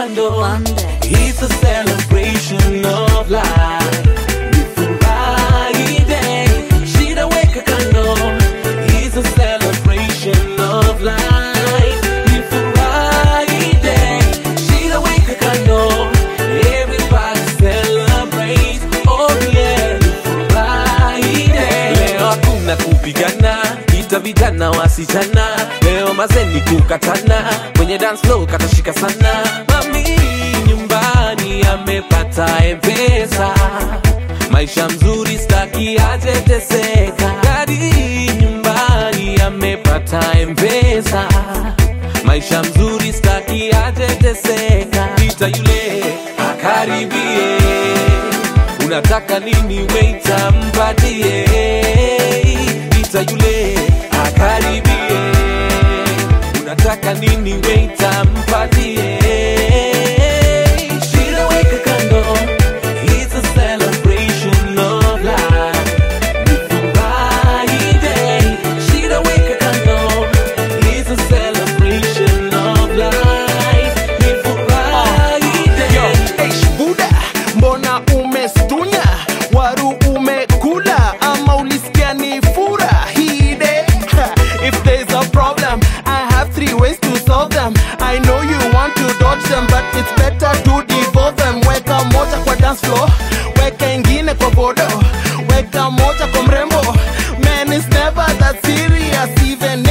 kando It's a celebration of life Ni furahi day Shida weka kando It's a celebration of life Ni furahi day Shida weka kando Everybody celebrate Oh yeah Ni furahi day Leo hakuna kupigana ita vijana wasichana leo mazeni kukatana kwenye dance floor katashika sana mami nyumbani amepata mpesa maisha mzuri staki ajeteseka dadi nyumbani amepata mpesa maisha mzuri staki ajeteseka ita yule akaribie unataka nini weita mpatie ita yule akaribie unataka nini weita mpatie Shida weka kando It's a celebration of life Ni furahi day Shida weka kando It's a celebration of life Ni furahi day Eish, buda mbona umestunya waru umekula ama ulisikia ni furahide if there's a problem i have three ways to solve them i know you want to dodge them but it's better to devolve them weka moja kwa dance floor weka ingine kwa bodo weka moja kwa mrembo man is never that serious even